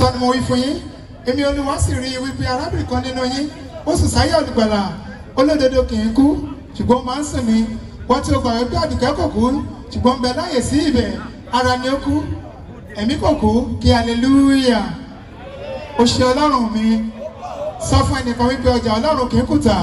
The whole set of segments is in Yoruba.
lóòótọ́ ni mo wí fún yín èmi olúwa sì rí i wípé arábìnrin kan nínú yín ó sì sáyé olùgbàlà olódodo kì í kú ṣùgbọ́n ó máa ń sìn mí wọ́n tí ó gbà wípé àdùkẹ́ kò kú ṣùgbọ́n ń bẹ láyè sí ibẹ̀ ara ni ó kú ẹ̀mí kò kú kí hallelujah ó ṣe ọlọ́run mi sọ fún ẹnìkan wípé ọjà ọlọ́run kì í kùtà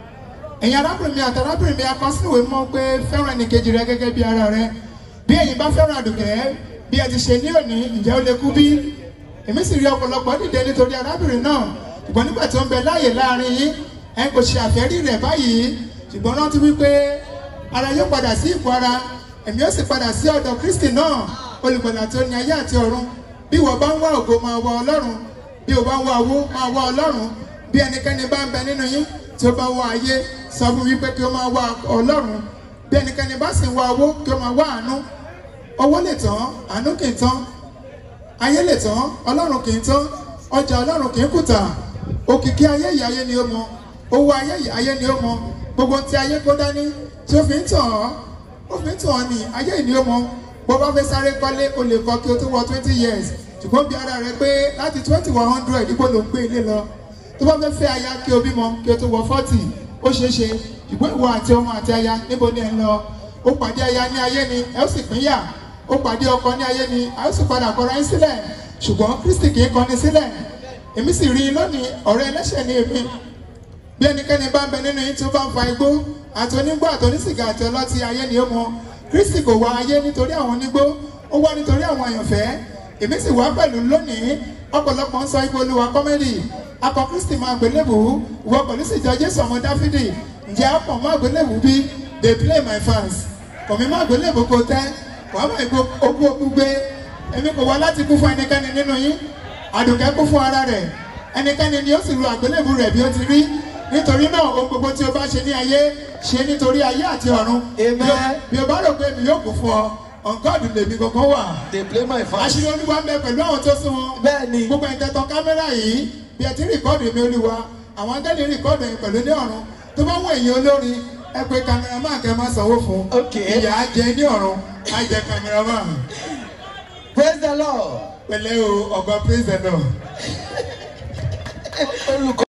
ẹ̀yin arábìnrin mi àti arábìnrin mi akọsíwèé mọ́ pé fẹ́ràn ẹnìkejì rẹ gẹ́gẹ́ bí ara rẹ bí ẹ̀yin bá fẹ́ràn àdùkẹ́ bí ẹ ti ṣe ní òní ǹjẹ́ ó lè kú bí èmi sì rí ọ̀pọ̀lọpọ̀ dìde nítorí arábìnrin náà ṣùgbọ́n nígbà tí ó ń bẹ láàyè láàrin yín ẹ kò ṣe àfẹ́rí rẹ̀ báyìí ṣùgbọ́n rántí wípé ara yóò padà sí ipò ara ẹ̀mí ó sì padà sí ọ̀dọ̀ Kristi náà olùgbàlà tó ní ayé àti ọ̀run bí ìwọ bá ń wá ògo máa wá Ọlọ́run bí o bá ń wá owó máa wá Ọlọ́run bí ẹnikẹ́ni bá ń bẹ nínú yín tí ó bá wá ayé sọ fún wípé kí ó máa wá Ọlọ́run bí ẹnikẹ́ni bá sì ń wá owó kí ó máa wá àánú owó lè tán àánú kì í tán ayé lè tán Ọlọ́run kì í tán ọjà Ọlọ́run kì í kùtà òkìkí ayé yìí ayé ni ó mọ owó ayé yìí ayé ni ó mọ gbogbo tí ayé kó dání tí ó fi ń tàn ọ́ ó fi ń tàn ọ́ ní ayé yìí ni ó mọ bó bá fẹ́ sáré kọ́lé o lè kọ́ kí o tó wọ twenty years ṣùgbọ́n bí ara rẹ pé láti twenty one hundred dípò ló ń gbé ilé lọ tó bá fẹ́ fẹ́ aya kí o bímọ kí o tó wọ forty ó ṣeé ṣe ṣùgbọ́n ìwọ àti ọmọ àti aya níbo ni ẹ ń lọ ó pàdé aya ní ayé ni ẹ ó sì pínyà ó pàdé ọkọ ní ayé ni a ó sì padà kọra yín sílẹ̀ ṣùgbọ́n Kristi kì í kọni sílẹ̀ èmi sì rí i lónìí ọ̀rẹ́ ẹlẹ́ṣẹ̀ ni èmi bí ẹnikẹ́ni bá ń bẹ nínú yín tí ó bá ń fa igbó àti onígbó àti onísìgá àti ọlọ́tí ayé ni ó mọ Kristi kò wá ayé nítorí àwọn onígbó ó wá nítorí àwọn àyànfẹ́ èmi sì wá pẹ̀lú lónìí ọ̀pọ̀lọpọ̀ ń sọ igbó olúwa kọ́mẹ́dì akọ Kristi máa gbélébù ìwọ pẹ̀lú sì jọ Jésù ọmọ Dáfídì ǹjẹ́ àpọ̀ máa gbélébù bí they play my fans kọ̀mí máa gbélébù kò tẹ́ wàá máa gbó ogún ogún gbé èmi kò wá láti kú fún ẹnikẹ́ni nínú yín àdùkẹ́ kú fún ara rẹ̀ ẹnikẹ́ni ni ó sì lu àgbélébù rẹ̀ bí ó ti rí nítorí náà ohun gbogbo tí o bá ṣe ní ayé ṣe nítorí ayé àti ọ̀run Amen. Bí o- bí o bá rò pé mi yóò kú fún ọ ọ̀gọ́dù lèmi kankan wà they play my fans. àṣírí olúwa ń bẹ pẹ̀lú àwọn tó sún wọn bẹ́ẹ̀ ni gbogbo ìtẹ̀tọ̀ kámẹ́rà yìí bí ẹ ti rìkọ́ọ̀dù mi olúwa àwọn akẹ́lẹ́ rìkọ́ọ̀dù yìí pẹ̀lú ní ọ̀run tó bá wọ èyí olórin ẹ pé kámẹ́rámán kẹ́ máa sanwó fún Okay. ìyá á jẹ ní ọ̀run á jẹ kámẹ́rámán praise the lord. pẹ̀lẹ́ o ọ̀gá praise the lord. olùkọ́.